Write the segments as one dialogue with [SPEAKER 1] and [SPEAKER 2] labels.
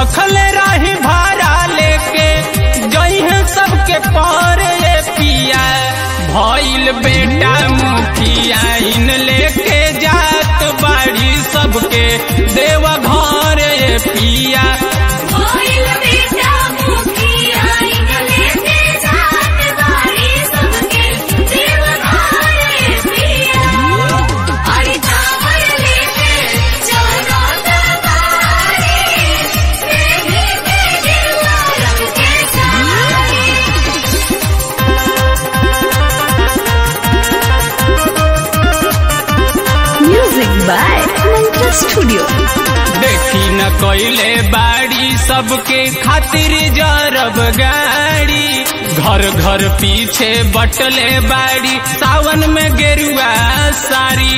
[SPEAKER 1] भखल रही भाड़ा लेके जइहे सबके पर ये पिया भइल बेटा मुखिया इन लेके जात बाड़ी सबके देव घर ये पिया
[SPEAKER 2] कोइल बेटा मुखिया इनले से जात बारी सबके देव घरे पिया अरे चावल लेके चलो दरबारे मेरे तेरे रंग के सारे
[SPEAKER 3] Music by Mantra Studio.
[SPEAKER 1] देखी न कोइले बाड़ी सबके खातिर जरब गाड़ी घर घर पीछे बटले बाड़ी सावन में गेरुआ साड़ी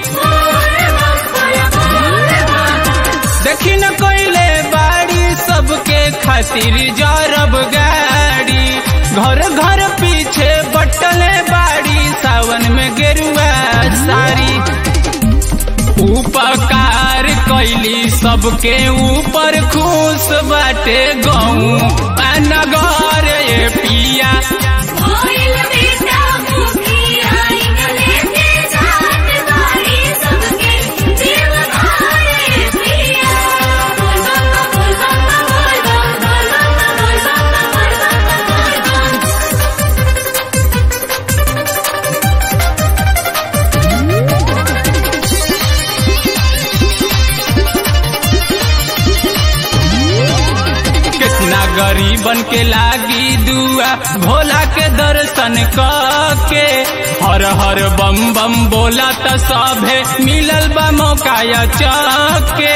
[SPEAKER 1] देखी न कोइले बाड़ी सबके खातिर जरब गाड़ी घर घर पीछे बटले बाड़ी सावन में गेरुआ साड़ी उपकार कैली सबके ऊपर खुश बाटे गऊ नगर ये पिया
[SPEAKER 2] कोइल बेटा मुखिया इनले से जात बारी सबके देव घरे पिया बोल बम बोल बम बोल बम बोल बम बोल बम बोल बम बोल बम
[SPEAKER 1] कितना गरीबन के लागी दुआ भोला के दर्शन के हर हर बम बम बोला त सभे मिलल बा मौका या चके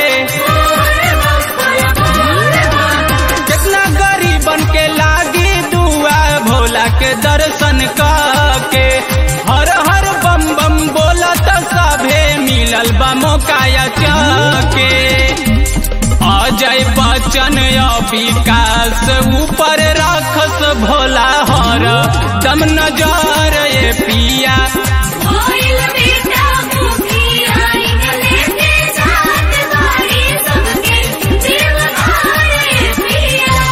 [SPEAKER 1] कितना गरीबन के लागी दुआ भोला के दर्शन के हर हर बम बम बोला त सभे मिलल बा मौका या चके अजय बच्चन या विकास ऊपर राखस भोला हर दम नजर ये पिया